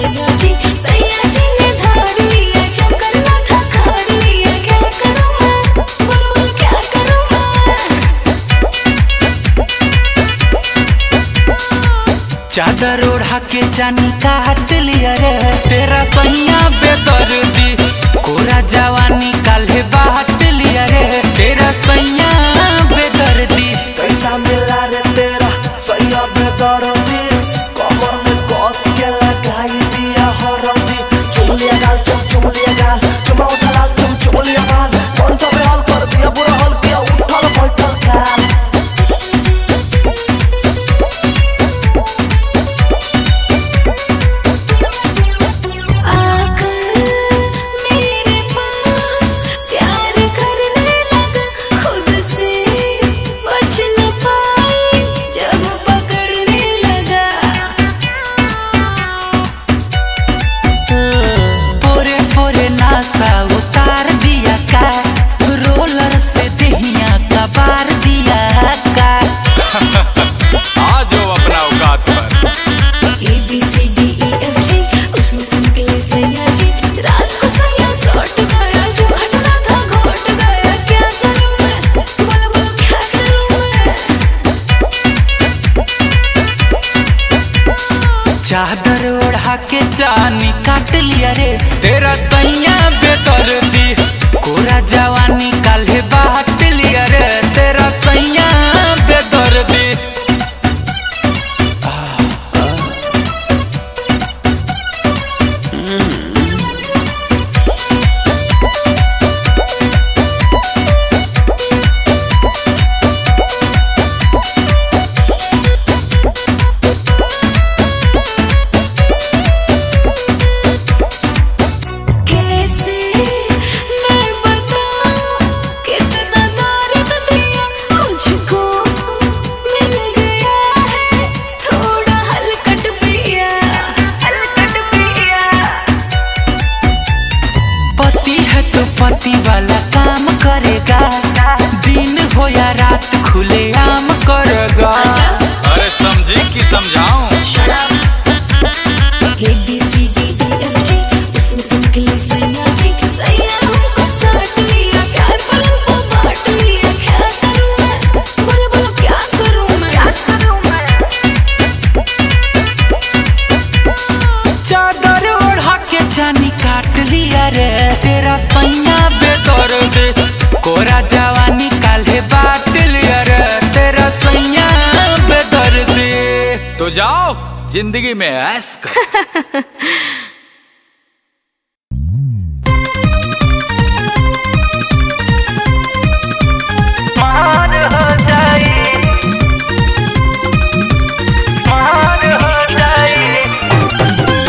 सैया जी सैया जी ने धार लिया चक्कर ना था खार लिया क्या करूं मैं बोल बोल क्या करूं मैं चादर ओढ़ा के चानी काट लिया रे तेरा सैया बेदर्दी कोरा जवानी काल्हे बाट लिया रे तेरा सैया बेदर्दी कैसा मिला रे तेरा सैया बेदर्दी कमर में कस के लगाई दिया हरदी चुम लिया गाल चुम चुम लिया गाल चुमा उठा लाल चुम चुम लिया गाल मन तो बेहाल कर दिया बुरा हाल किया उठल बैठल गाल आकर मेरे पास प्यार करने लगा खुद से बच न पाई जब पकड़ने लगा पोरे पोरे नासा उतार दिया का रोलर से दहिया का बार दिया का आ जाओ अपना औकात पर A B C D E F G उसमें सिंपली सैया जी रात को सैया सौट गया जो घटना था घट गया क्या करूं मैं बोलो बोलो क्या करूं मैं चादर ओढ़ा के चानी काट लिया रे तेरा सैया बेदर्दी कोरा जवानी काल्हे बाट लिया रे तेरा सैया बेदर्दी कैसे मैं बताऊं कितना दर्द दिया मुझको मिल गया है थोड़ा हलकट पिया हलकट पिया पति है तो पति वाला काम करेगा दिन हो या रात खुले आम करेगा अरे समझी कि समझाऊं A B C D E F G उसमें सिंपली सैया जी सैया हमको साट लिया प्यार पलंग को बांट लिया क्या करूं मैं बोलो बोलो क्या करूं मैं क्या करूं मैं चादर ओढ़ा के चानी काट लिया रे तेरा सैया बेदर्द कोरा जवानी काल्हे बाट लिया रे तेरा सैया बेदर्द तो जाओ जिंदगी में ऐस करो मार हो जाई मार हो जाई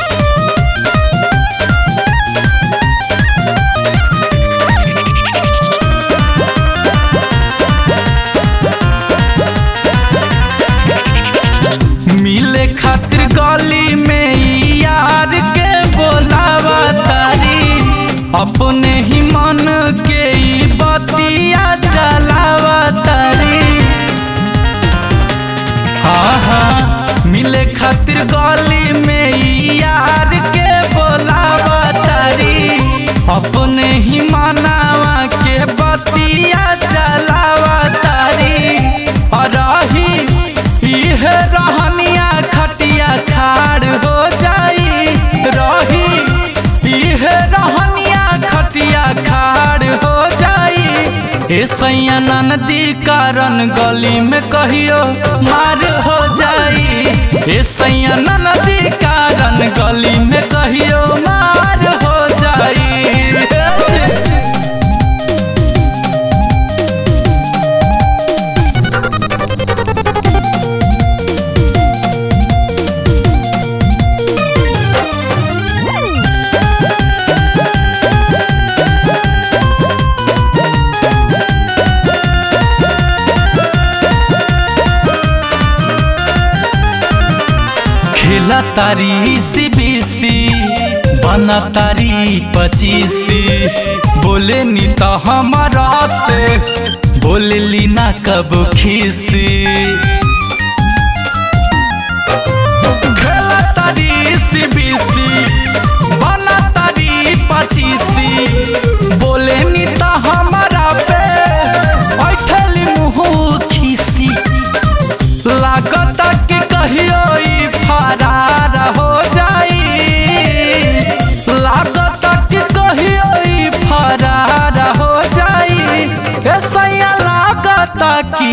मिले खातिर गली में ई यार के बोलावा तारी अपने ही मन के ई बतिया चलावा तारी हाँ हाँ मिले खातिर गली में ई यार के बोलावा तारी अपने ही मनावा के बतिया चलावा तारी और रही इहे रहनिया खटिया खाड़ हो जाई रही इहे रहनिया खटिया खाड़ हो जाई ए सैया नदी कारण गली में कहियो मार हो जाई ए सैया नदी कारण गली में कहियो मार हो जाई खेला तारी सी बीसी बना तारी पचीसी बोले नी तो हमारा से बोले ली ना कब खीसी खेला तारी सी बीसी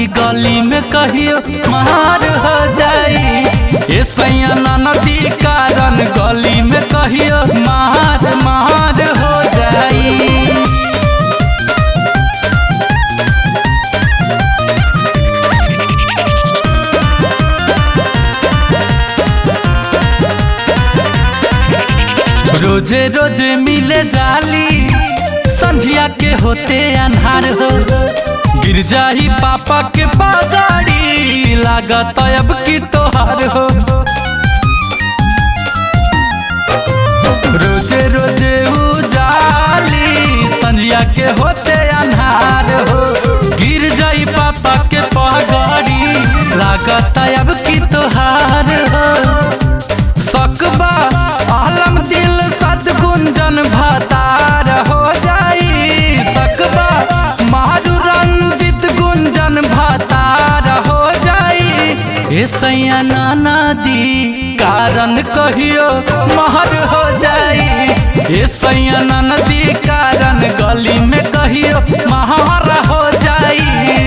नदी गली में कहियो मार हो जाई ए सैया नदी कारण गली में कहियो मार मार हो जाई रोजे रोजे मिले जाली संझिया के होते अन्हार हो गिर जाही पापा के बागाड़ी लागत अब की तोहार हो रोजे रोजे उजाली संझिया के होते अन्हार हो गिर जाई पापा के पगड़ी लागत अब की तोहार हो सकबा आलम दिल सदगुंजन भतार हो जाई सकबा मारू रंजित गुंजन भतार हो जाई ए सैया नाना दी कारण कहियो महर हो जाई ए सैया नाना दी कारण गली में कहियो महर हो जाई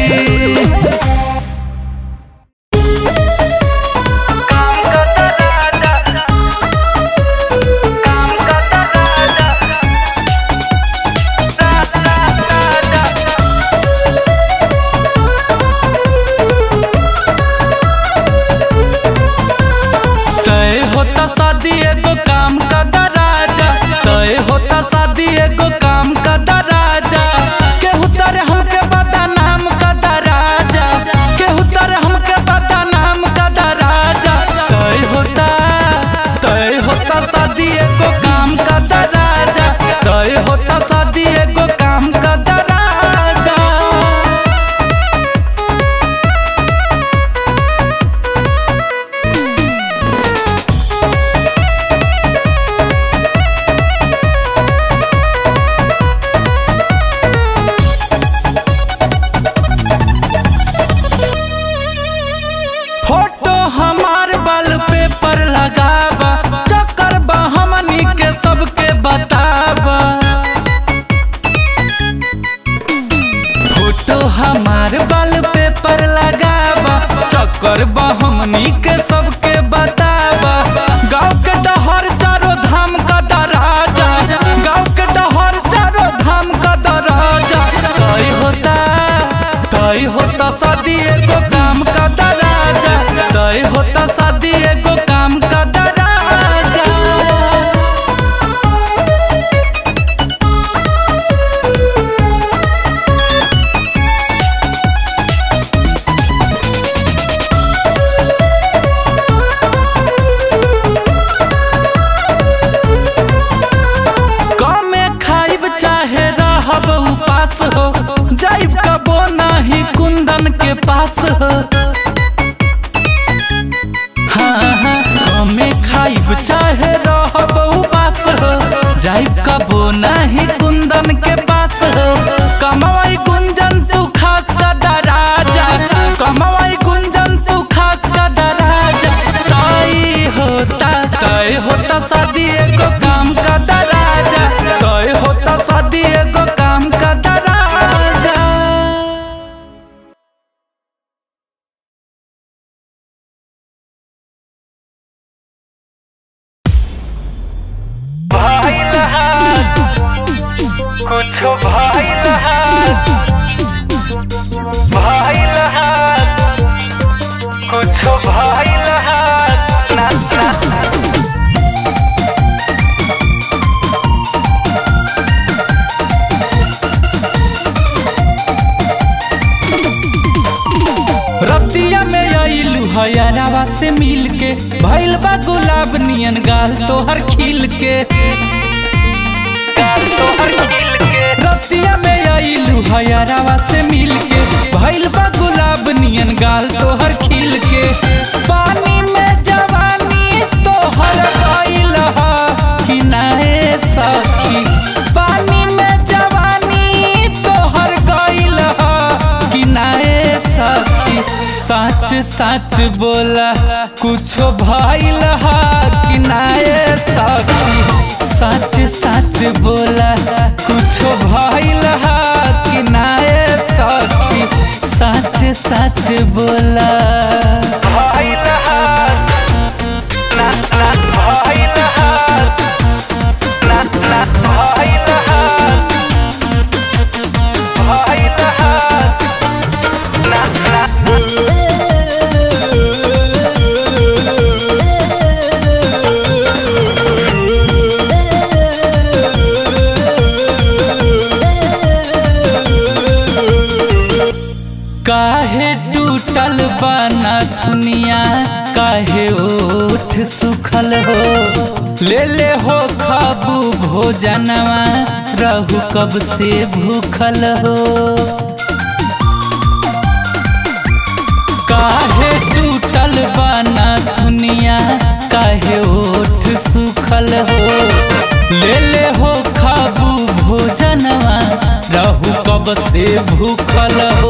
तय होता शादी एगो काम का दराजा तय होता शादी एगो काम का दराजा केहू तर हमके बता नाम का दराजा केहू तर हमके बता नाम का दराजा तय होता तय होता शादी एगो काम का दराजा तय होता शादी एगो काम का दराजा फोटो हमार बल पेपर लगावा चक्कर बा हमनी के सबके बतावा फोटो हमार बल पेपर लगावा चक्कर बा हमनी के सबके बतावा गाँव के डहर चारो धाम का दराजा गाँव के डहर चारो धाम का दराजा तय होता तय होता शादी एगो काम का दराजा तय होता शादी एगो काम का दराजा कमे खाइब चाहे रहब उपास हो जाइब कबो नाही कुंदन के पास हो हाँ हाँ कमे खाइब चाहे रहब उपास हो जाइब कबो नाही कुंदन के पास हो कमवाई गुंजन तू खास का दराजा कमवाई गुंजन तू खास का दराजा तय होता तय होता शादी एगो काम का दराजा तय होता शादी एगो काम का दराजा कुछो भइल भइल कुछो भइल ना ना रतिया में आइलू हयारावा से मिल के भइल बा गुलाब नियन गाल तोहर खिल के गाल तोहर खिल के रतिया में आइलू हयारावा से मिल के भइल बा गुलाब नियन गाल तोहर खिल के पानी में जवानी तोहर गइल हा कि नाए सखी पानी में जवानी तोहर गइल हा कि नाए सखी सच सच बोला कुछो भइल हा कि नाए सखी सच सच बोला कुछो भइल हा कि नाए सखी सच सच बोला काहे टूटल बना दुनिया काहे ओठ सुखल हो ले ले हो खाबू भोजनवा रहू कब से भूखल हो काहे टूटल बना दुनिया काहे ओठ सुखल हो ले ले हो खाबू भोजनवा रहू कब से भूखल हो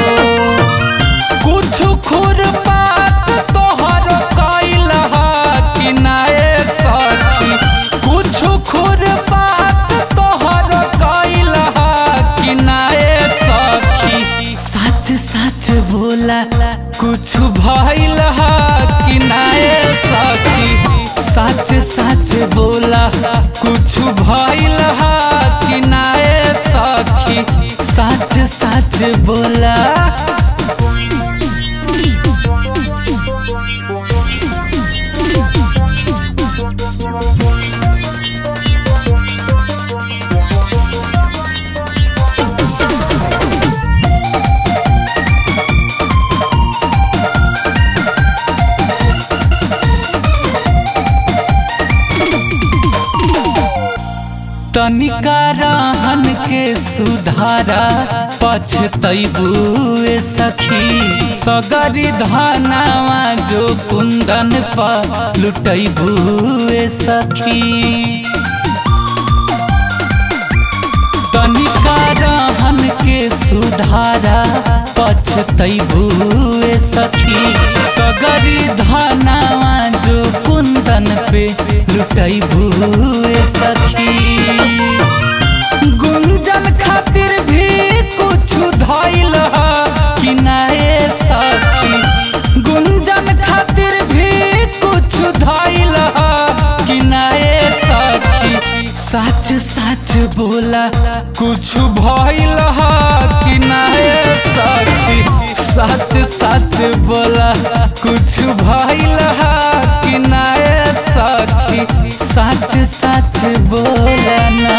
कुछ खुर पात तोहर कैल कि नाए सखी कुछ खुर पात तोहर कैल कि नाए सखी सच सच बोला कुछ भइल कि नाए सखी सच सच बोला कुछ भइल कि नाए सखी सच सच बोला तनिका रहन के सुधारा पछतैबुए सखी सगरी धनावा जो कुंदन पर लुटैबुए सखी तनिका रहन के सुधारा पछतैबुए सखी सगरी धनावा जो कुंदन पे लुटैबुए सखी गुंजन खातिर भी कुछ धैल कि नाए सखी गुंजन खातिर भी कुछ धैल कि नाए सखी सच सच बोला कुछ भइल कि नाए सखी सच सच बोला कुछ भइल कि नाए सखी सच सच बोला ना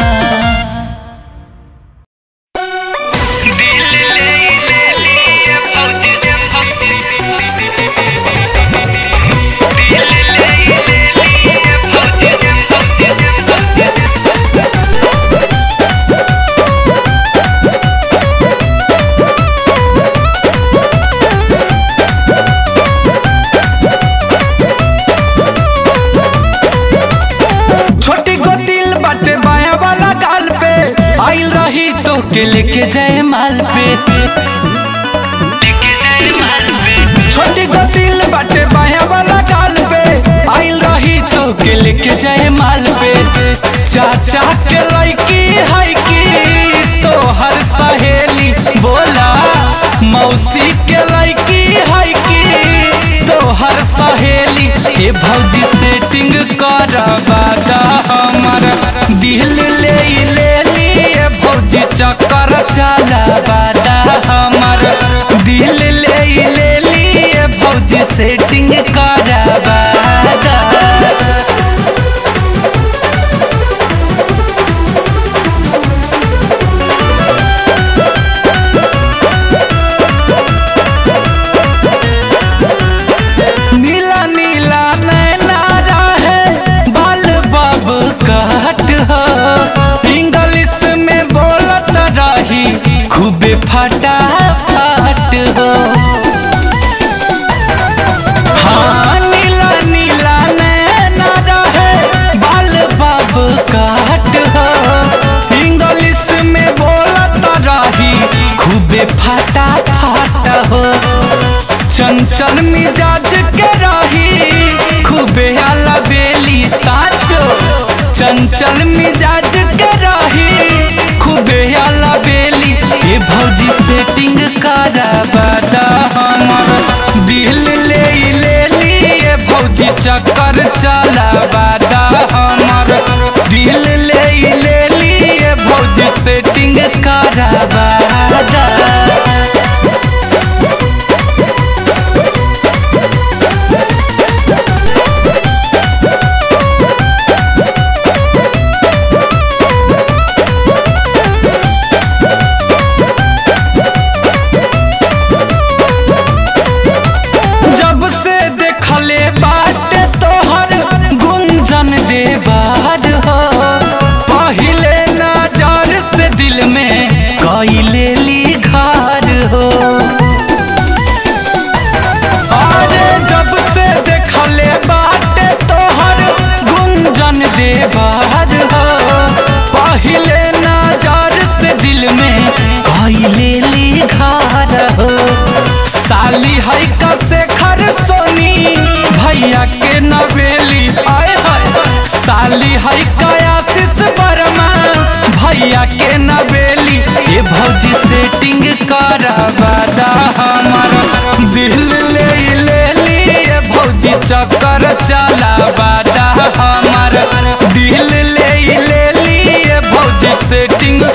छोटी को दिल बाटे बाया वाला गाल पे आइल रही तो के लेके जाए माल पे छोटी को दिल बाटे बाया वाला गाल पे आइल रही तो के लेके जाए माल पे चाचा के लड़की है की तो हर सहेली बोला मौसी के लड़की है की तो हर सहेली ए भौजी सेटिंग करवा दा हमर दिल ले ले लिए भौजी चक्कर चलावा दा हमर दिल ले ले लिए भौजी सेटिंग करवा दा नीला नीला नैना रहे बाल बाब काट हो इंग्लिश में बोलत रही खूबे फटा फट हो हाँ नीला नीला नैना रहे बाल बाब काट हो इंग्लिश में बोलत रही खूबे फटा फट हो चंचल मिजाज के रही खूबे आला बेली साचो चंचल मिजाज के रही खूबे आला बेली ये भौजी सेटिंग करा बता दिल ले ले लिए भौजी चक्कर चला बादा हमर दिल ले ले लिए भौजी सेटिंग करा बादा जब से देखले बाटे तोहर गुंजन देवार हो पहिले नजर से दिल में कैले ली घर हो अरे जब से देखले बाटे तोहर गुंजन देवार हो पहिले नजर से दिल में कैले ली घर हो साली है कसे खर सोनी भैया के नवेली आए हाय साली है कयासिस वर्मा भैया के नवेली ये भौजी सेटिंग कराबादा हमर दिल ले ले लिए भौजी चक्कर चला बादा हमर दिल ले ले लिए भौजी सेटिंग